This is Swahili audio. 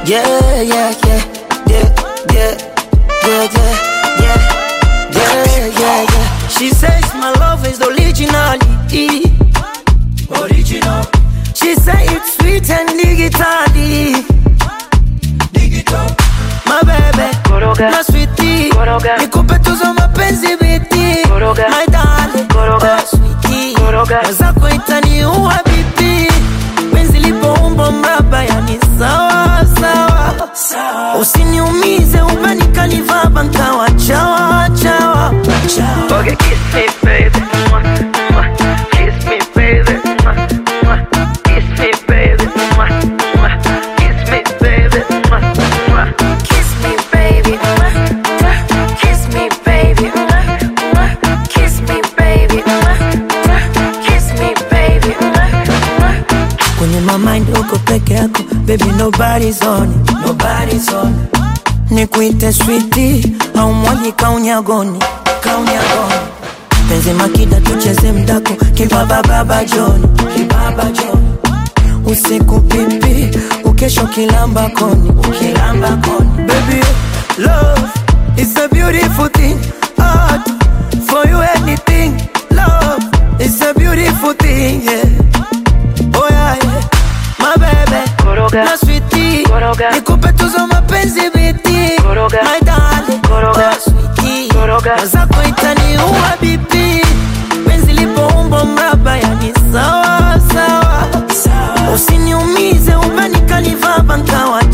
Yeah, yeah, yeah, yeah, yeah, yeah, yeah, yeah, yeah, yeah, yeah. She says my love is originality. Original. She say it's sweet and digitally. Digital. My baby, Koroga. my sweetie. Koroga. Nikupe tuzo mapenzi biti. Koroga. My darling, Koroga. oh sweetie. Koroga. Mwenzako itaniua bibi. Penzi lipoumbo mraba yani sawa sawa. Usiniumize ubanikanivaba nkawa chawa chawa. chawa. Okay, kiss me, baby. Mwah, mwah. Kiss me, baby. Mwah, mwah. Kiss me, baby. Mwah, mwah. Kiss me, baby. Mwah, mwah. Kiss me, baby. Mwah, mwah. Kiss me, baby. Mwah, mwah. Kiss me, baby. Mwah, mwah. Kiss me, baby. Mwah, mwah. Kwenye my mind uko peke yako baby nobody's on it, nobody's on it. Nikuite sweetie au mwaji kaunyagoni kaunyagoni penzi makida tucheze mdako kibaba baba John kibaba John usiku pipi ukesho kilamba koni ukilamba koni baby love is a beautiful thing art for you anything love is a beautiful thing yeah oh yeah, yeah. my baby Koroga. my sweetie Koroga. nikupe tuzo mapenzi biti Koroga. my darling Koroga. oh sweetie Koroga. mwenzako itaniua bibi penzi lipoumbo mraba yani sawa sawa usiniumize ubanikanivaba nkawa